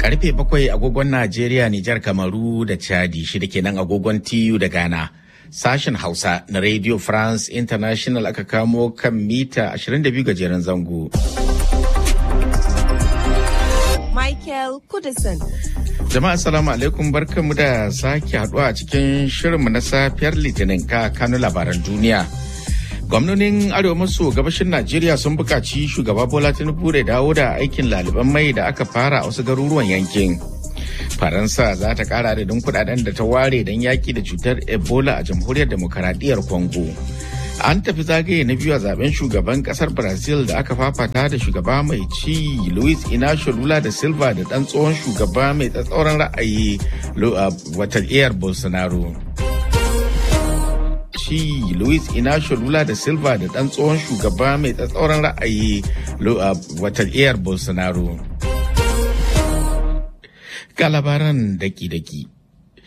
Karfe bakwai agogon Najeriya, Nijar, Kamaru da Chadi shida kenan agogon TU da Ghana. Sashen Hausa na Radio France International aka kamo kan mita 22 gajeren zango. Michael Kudison. Jama'a assalamu alaikum barkanmu da sake haduwa a cikin shirinmu na safiyar litinin ka kano labaran duniya. Gwamnonin Arewa maso gabashin Najeriya sun buƙaci shugaba Bola Tinubu da dawo da aikin laliban mai da aka fara a wasu garuruwan yankin. Faransa za ta ƙara adadin kuɗaɗen da ta ware don yaƙi da cutar Ebola a jamhuriyar demokaradiyyar Congo. An tafi zagaye na biyu a zaben shugaban kasar Brazil da aka fafata da shugaba mai ci Luis Inacio Lula da Silva da ɗan tsohon shugaba mai tsatsauran ra'ayi watan Air Bolsonaro. Ci Luis Inacio Lula da Silva da ɗan tsohon shugaba mai tsatsauran ra'ayi watan Air Bolsonaro. Ga labaran daki-daki.